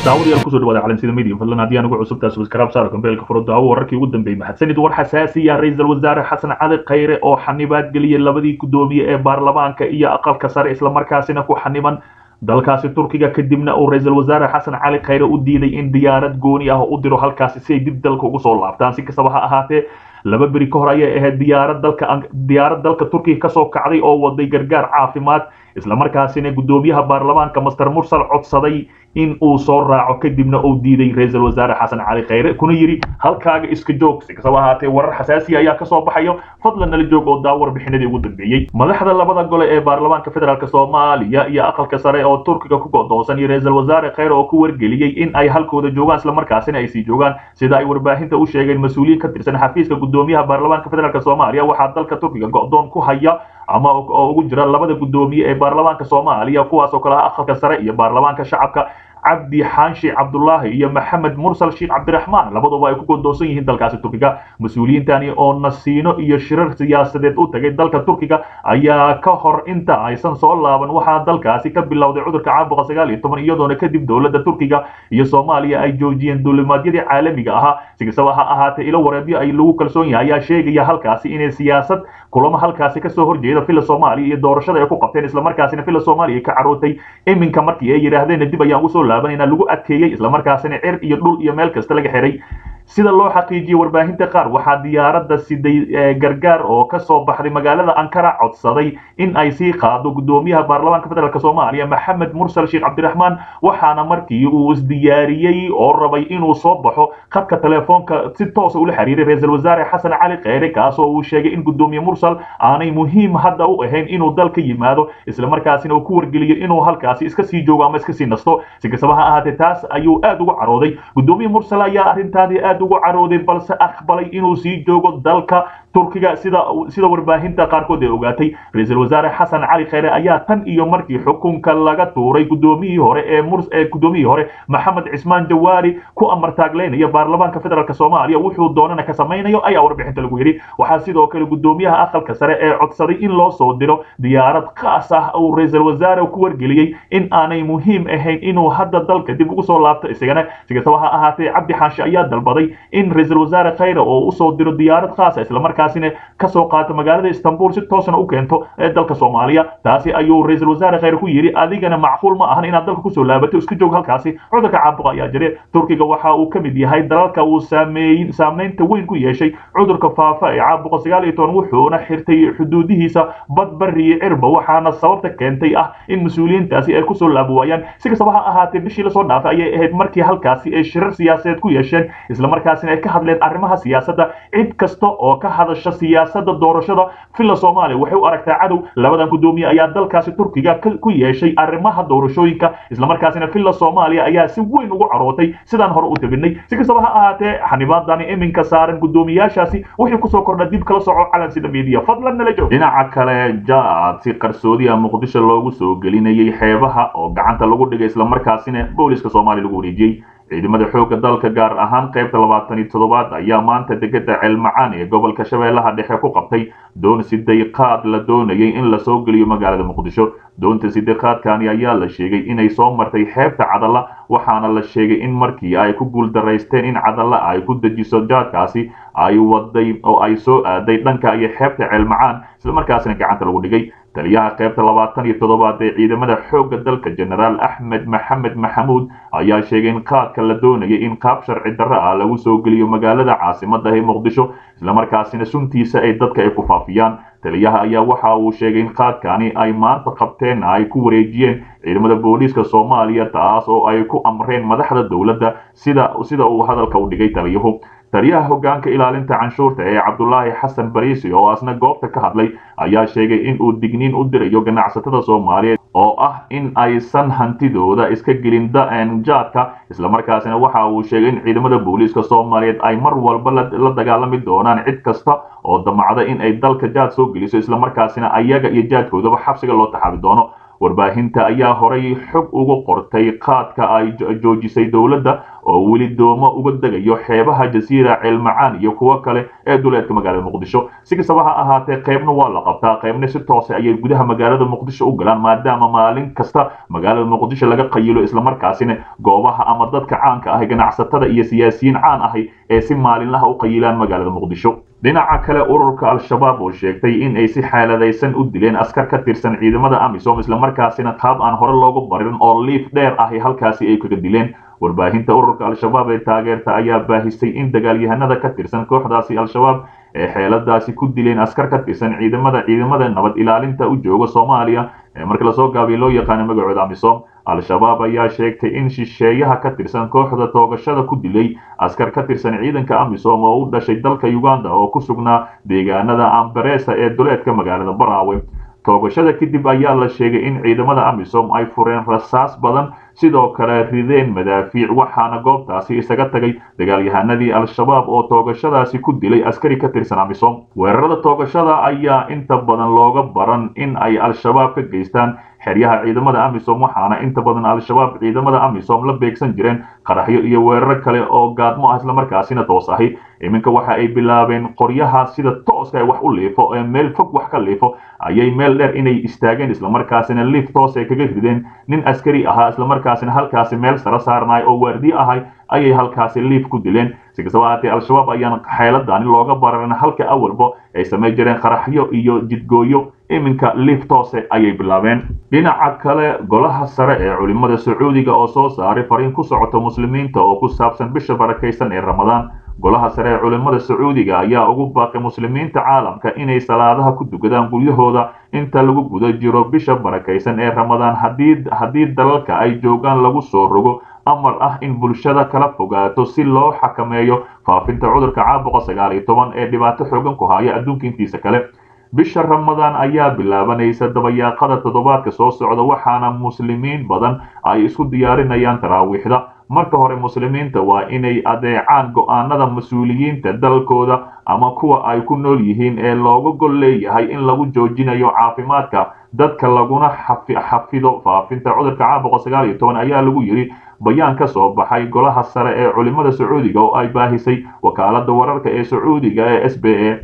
daawadayaal kusoo dhawaada calansida media fadlan haddii aan ugu cusubtaa subscribe saaro kambeelka furo daawo wararkii ugu dambeeyay mahadsanid war xasaasi ah ra-iisul wasaare xasan cali khayre oo xanibaad geliyay labadii guddoomiye ee baarlamaanka iyo aqalka sare islamarkaasina ku xaniban dalkaasi turkiga kadibna uu ra-iisul wasaare xasan cali khayre u diiday in diyaarad gooni ah u diro halkaasi si ay dib dalka ugu soo laabtaan si kastaba ha ahaatee laba beri ka hor ayay ahayd diyaarad dalka diyaarad dalka turkiga kasoo kacday oo waday gargaar caafimaad islamarkaasina guddoomiyaha baarlamaanka master mursal codsaday in uu soo raaco kadibna uu diiday ra-iisul wasaare xasan cali khayre kuna yidhi halkaaga iska joog si kastaba ahaatee warar xasaasiya ayaa kasoo baxayo fadlan nala joog oo daa warbixinadii ugu dambeeyey madaxda labada gole ee baarlamaanka federaalk soomaaliya iyo aqalka sare oo turkiga ku go'doonsan iyo ra-iisul wasaare khayre oo ku wargeliyey in ay halkooda joogaan islamarkaasina ay sii joogaan sida ay warbaahinta u sheegeen mas-uuliyiin ka tirsan xafiiska guddoomiyaha baarlamaanka federaalk soomaaliya waxaa dalka turkiga go'doon ku haya ama oo ugu jira labada guddoomiye ee baarlamaanka soomaaliya kuwaas oo kale ah aqalka sare iyo baarlamaanka shacabka cabdi xaanshi cabdullaahi iyo maxamed mursal sheekh cabdiraxmaan labaduba ay ku godoonsan yihiin dalkaasi turkiga mas-uuliyiintani oo nasiino iyo shirar siyaasadeed u tagay dalka turkiga ayaa ka hor inta aysan soo laaban waxaa dalkaasi ka bilowday cudurka caabuqa sagaal iyo toban iyadoona kadib dowladda turkiga iyo soomaaliya ay joojiyeen duulimaadyadii caalamiga ahaa si kastaba ha ahaatee ilo wareedyo ay lagu kalsoon yahay ayaa sheegaya halkaasi inay siyaasad kulamo halkaasi kasoo horjeeda villa soomaaliya iyo doorashada ay ku qabteen islamarkaasina villa soomaaliya ka carootay iminka markii ay yidhaahdeen dib ayaan usoo laabanayna lagu adkeeyey islamarkaasina cir iyo dhul iyo meel kasta laga xiray sida loo xaqiijiyey warbaahinta qaar waxaa diyaaradda siday gargaar oo kasoo baxday magaalada ankara codsaday in ay sii qaado guddoomiyaha baarlamaanka federaalk soomaaliya maxamed mursal sheekh cabdiraxmaan waxaana markii uu isdiyaariyey oo rabay inuu soo baxo khadka telefoonka si toosa ula xiriiray ra-iisul wasaare xasan cali kheyre kaasoo uu sheegay in guddoomiye mursal aanay muhiim hadda u ahayn inuu dalka yimaado islamarkaasina uu ku wargeliyo inuu halkaasi iska sii joogo ama iska sii nasto si kastaba ha ahaatee taas ayuu aad uga carooday guddoomiye mursal ayaa arrintaadii aad ugu carooday balse aqbalay inuu sii joogo dalka turkiga sida sida warbaahinta qaarkood ay ogaatay ra-iisul wasaare xasan cali kheyre ayaa tan iyo markii xukunka laga tuuray guddoomiyihii hore ee murs ee guddoomiyihii hore maxamed cismaan jawaari ku amartaagleynaya baarlamaanka federaalk soomaaliya wuxuu doonana ka samaynayo ayaa warbixinta lagu yidhi waxaa sidoo kale guddoomiyaha aqalka sare ee codsaday in loo soo diro diyaarad khaas ah uu ra-iisul wasaare ku wargeliyey in aanay muhiim ahayn inuu hadda dalka dib ugu soo laabto isagana si kastaba ha ahaatee cabdi xaashi ayaa dalbaday in ra-iisul wasaare kheyre oo usoo diro diyaarad khaasa islamarkaasina kasoo qaato magaalada istanbul si toosna u keento ee dalka soomaaliya taasi ayuu ra-iisul wasaare kheyre ku yidhi adigana macquul ma ahan inaad dalka kusoo laabato iska joog halkaasi cudurka caabuqa ayaa jire turkiga waxa uu ka mid yahay dalalka uu saameeyin saameynta weyn ku yeeshay cudurka faafa ee caabuqa sagaal iyo toban wuxuuna xirtay xuduudihiisa bad bari iyo cirba waxaana sababta keentay ah in mas-uuliyiintaasi ay kusoo laabo waayaan si kastaba ha ahaatee bishii lasoo dhaafay ayay ahayd markii halkaasi ay shirar siyaasadeed ku yeesheen islamarkaasina ay ka hadleen arrimaha siyaasadda cid kasta oo ka hadasha siyaasadda doorashada villa soomaaliya waxay u aragtaa cadow labadan guddoomiye ayaa dalkaasi turkiga ku yeeshay arrimaha doorashooyinka islamarkaasina villa soomaaliya ayaa si weyn ugu carootay sidaan hore u tabinay si kastaba ha ahaatee xanibaadani iminka saaran guddoomiyaashaasi wixii kusoo kordha dib kala soco calansida media fadlan nala joog dhinaca kale jaad si qarsoodiya muqdisho loogu soo gelinayay xeebaha oo gacanta lagu dhigay islamarkaasina booliska soomaaliya lagu wareejiyey ciidamada xoogga dalka gaar ahaan qaybta labaatan iyo toddobaad ayaa maanta degada ceelmacaan ee gobolka shabeellaha dhexe ku qabtay doon sideeqaad la doonayay in lasoo geliyo magaalada muqdisho doonta sideeqaadkani ayaa la sheegay inay soo martay xeebta cadalla waxaana la sheegay in markii ay ku guuldaraysteen in cadalla ay ku dejiso jaadkaasi ay waday oo ay soo aaday dhanka iyo xeebta ceelmacaan islamarkaasina gacanta lagu dhigay taliyaha qaybta labaatan iyo toddobaad ee ciidamada xoogga dalka genaraal axmed maxamed maxamuud ayaa sheegay in qaadka la doonayay in qaab sharci darro ah lagu soo geliyo magaalada caasimadda ee muqdisho islamarkaasina suntiisa ay dadka ay ku faafiyaan taliyaha ayaa waxa uu sheegay in qaadkani ay maanta qabteen ay ku wareejiyeen ciidamada booliiska soomaaliya taas oo ay ku amreen madaxda dowladda sida sida uu hadalka u dhigay taliyuhu taliyaha hoggaanka ilaalinta canshuurta ee cabdulaahi xasan bariisi oo asna goobta ka hadlay ayaa sheegay in uu digniin u dirayo ganacsatada soomaaliyeed oo ah in aysan hantidooda iska gelin jaadka islamarkaasina waxa uu sheegay in ciidamada booliiska soomaaliyeed ay mar walba la dagaalami doonaan cid kasta oo damacda in ay dalka jaad soo geliso islamarkaasina ayaga iyo jaadkoodaba xabsiga loo taxaabi doono warbaahinta ayaa horay xog uga qortay qaadka ay joojisay dowladda oo weli doomo uga degayo xeebaha jasiira ceelmacaan iyo kuwo kale ee duleedka magaalada muqdisho si kastaba ha ahaatee qaybna waa la qabtaa qaybna si toose ayay gudaha magaalada muqdisho u galaan maadaama maalin kasta magaalada muqdisho laga qayilo islamarkaasina goobaha ama dadka caanka ahi ganacsatada iyo siyaasiyiin caan ahi ee si maalinlaha u qayilaan magaalada muqdisho dhinaca kale ururka al-shabaab oo sheegtay in ay si xeeladaysan u dileen askar ka tirsan ciidamada amisom islamarkaasina qaab aan hore loogu barin oo liif dheer ahi halkaasi ay kaga dileen warbaahinta ururka al-shabaab ee taageerta ayaa baahisay in dagaalyahanada ka tirsan kooxdaasi al-shabaab ee xeeladaasi ku dileen askar ka tirsan ciidamada ciidamada nabad ilaalinta u jooga soomaaliya ee marka lasoo gaabiya loo yaqaano magacooda amisom al-shabaab ayaa sheegtay in shisheeyaha ka tirsan kooxda toogashada ku dilay askar ka tirsan ciidanka amisom oo u dhashay dalka uganda oo ku sugnaa deegaanada ambaresa ee duleedka magaalada baraawe toogashada kadib ayaa la sheegay in ciidamada amisom ay fureen rasaas badan sidoo kale rideen madaafiic waxaana goobtaasi isaga tagay dagaalyahanadii al-shabaab oo toogashadaasi ku dilay askari ka tirsan amisom weerarada toogashada ayaa inta badan looga baran in ay al-shabaab ka geystaan xeryaha ciidamada amisom waxaana inta badan al-shabaab ciidamada amisom la beegsan jireen qaraxyo iyo weeraro kale oo gaadmo ah islamarkaasina toos ahi iminka waxa ay bilaabeen qoryaha sida tooska ee wax u liifo ee meel fog wax ka liifo ayay meel dheer inay istaageen islamarkaasina liif toos ay kaga rideen nin askari ahaa islamarkaasina halkaasi meel sara saarnaay oo waardiye ahay ayay halkaasi liif ku dileen si kastaba haatee al-shabaab ayaan xeeladani looga bararan halka awalba ay samay jireen qaraxyo iyo jidgooyo iminka liif toose ayay bilaabeen dhinaca kale golaha sare ee culimmada sacuudiga oo soo saaray fariin ku socota muslimiinta oo ku saabsan bisha barakaysan ee ramadaan golaha sare ee culimmada sacuudiga ayaa ugu baaqay muslimiinta caalamka inay salaadaha ku dukadaan guryahooda inta lagu guda jiro bisha barakaysan ee ramadaan haddii dalalka ay joogaan lagu soo rogo amar ah in bulshada kala fogaato si loo xakameeyo faafinta cudurka caabuqa sagaal iyo toban ee dhibaato xoogan ku haya adduunka intiisa kale bisha ramadaan ayaa bilaabanaysa dabayaaqada toddobaadka soo socda waxaana muslimiin badan ay isku diyaarinayaan taraawiixda marka hore muslimiinta waa inay adeecaan go'aanada mas-uuliyiinta dalkooda ama kuwa ay ku nool yihiin ee looga gol leeyahay in lagu joojinayo caafimaadka dadka laguna xafido faafinta cudurka caabuqa sagaal iyo toban ayaa lagu yidhi bayaan ka soo baxay golaha sare ee culimmada sacuudiga oo ay baahisay wakaalada wararka ee sacuudiga ee s b a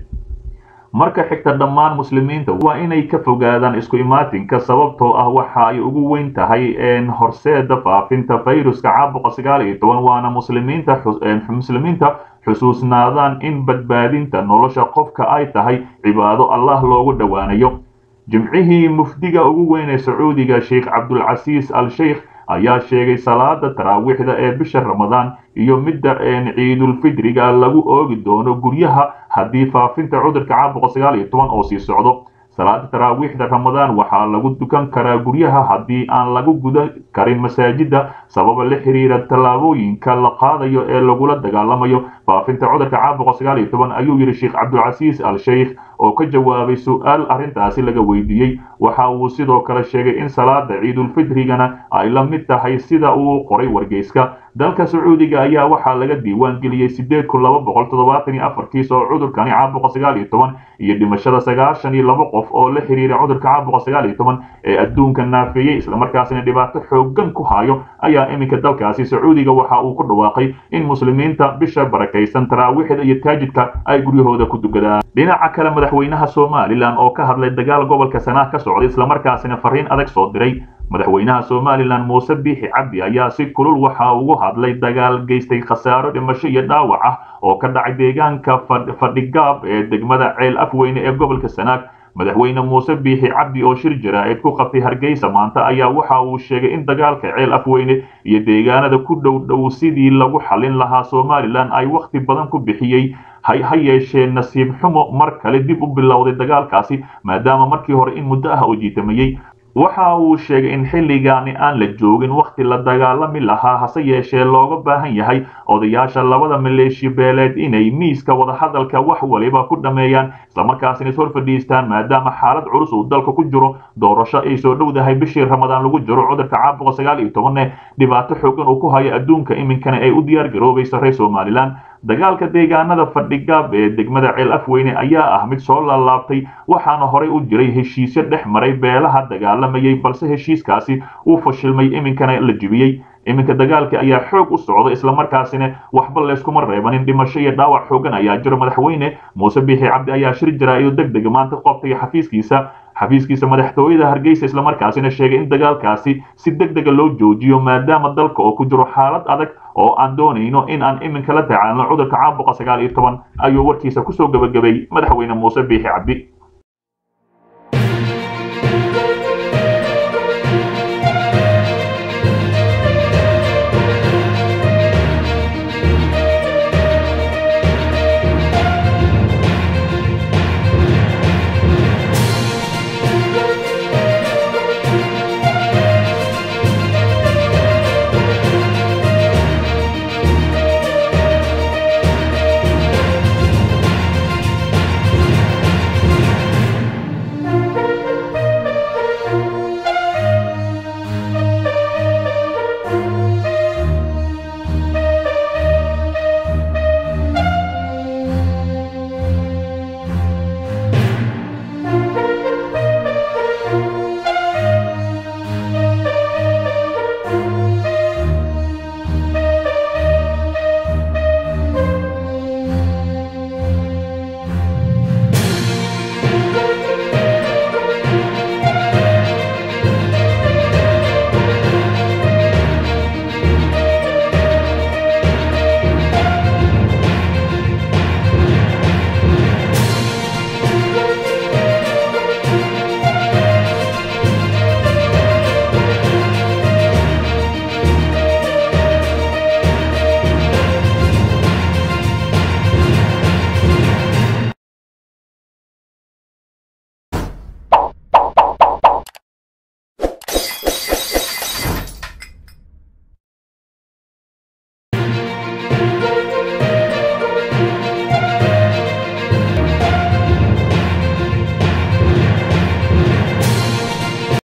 marka xigta dhammaan muslimiinta waa inay ka fogaadaan isku imaatinka sababtoo ah waxa ay ugu weyn tahay horseeda faafinta fayruska caabuqa sagaal iyo toban waana muslimiinta muslimiinta xusuusnaadaan in badbaadinta nolosha qofka ay tahay cibaado allah loogu dhowaanayo jimcihii mufdiga ugu weyn ee sacuudiga sheikh cabdulcasiis al sheikh ayaa sheegay salaada taraawiixda ee bisha ramadaan iyo midda ciidulfidriga lagu oogi doono guryaha haddii faafinta cudurka caabuqa sagaal iyo toban oo sii socdo salaada taraawiixda ramadaan waxaa lagu dukan karaa guryaha haddii aan lagu guda karin masaajida sababa la xiriira tallaabooyinka la qaadayo ee lagula dagaalamayo faafinta cudurka caabuqa sagaal iyo toban ayuu yidhi sheekh cabdulcasiis al sheikh oo ka jawaabay su-aal arrintaasi laga weydiiyey waxa uu sidoo kale sheegay in salaada ciidulfidrigana ay la mid tahay sida uu qoray wargeyska dalka sacuudiga ayaa waxaa laga diiwaan geliyey sideed kun laba boqol toddobaatan iyo afar kiis oo cudurkani caabuqa sagaal iyo toban iyo dhimashada sagaashan iyo laba qof oo la xiriira cudurka caabuqa sagaal iyo toban ee adduunka naafeeyey islamarkaasina dhibaato xoogan ku hayo ayaa iminka dalkaasi sacuudiga waxa uu ku dhawaaqay in muslimiinta bisha barakaysan taraawiixda iyo taajidka ay guryahooda ku dukadaan dhinaca kale madaxweynaha somalilan oo ka hadlay dagaal gobolka sanaa ka socday islamarkaasina fariin adag soo diray madaxweynaha somalilan muuse biixi cabdi ayaa si kulul waxa ugu hadlay dagaal geystay khasaaro dhimasho iyo dhaawac ah oo ka dhacay deegaanka fadhigaab ee degmada ceel afweyne ee gobolka sanaag madaxweyne muuse biixi cabdi oo shir jaraa'id ku qabtay hargeysa maanta ayaa waxa uu sheegay in dagaalka ceel afweyne iyo deegaanada ku dhow dhow sidii lagu xallin lahaa somalilan ay wakhti badan ku bixiyey ha yeeshee nasiib xumo mar kale dib u bilowday dagaalkaasi maadaama markii hore in muddo ah oo jiitamayey waxa uu sheegay in xilligaani aan la joogin wakhti la dagaalami lahaa hase yeeshee looga baahan yahay odayaasha labada maleeshiya beeleed inay miiska wadahadalka wax waliba ku dhammeeyaan islamarkaasina is hor fadhiistaan maadaama xaalad culus uu dalka ku jiro doorasho ay soo dhowdahay bishii ramadaan lagu jiro cudurka caabuqa sagaal iyo tobanne dhibaato xoogan uu ku hayo adduunka iminkana ay u diyaar garoobayso reer somalilan dagaalka deegaanada fadhigaab ee degmada ceel afweyne ayaa ah mid soo laalaabtay waxaana horey u jiray heshiisyo dhex maray beelaha dagaalamayay balse heshiiskaasi uu fashilmay iminkana la jibiyey iminka dagaalka ayaa xoog u socda islamarkaasina waxba layskuma reebanin dhimasho iyo dhaawac xoogan ayaa jiro madaxweyne muuse biixi cabdi ayaa shir jaraa-ido deg dega maanta qobtay xafiiskiisa xafiiskiisa madaxtooyada hargeysa islamarkaasina sheegay in dagaalkaasi si deg dega loo joojiyo maadaama dalka oo ku jiro xaalad adag oo aan doonayno in aan iminka la tacaalno cudurka caabuqa sagaal iyo toban ayuu warkiisa kusoo gebagabay madaxweyne muuse biixi cabdi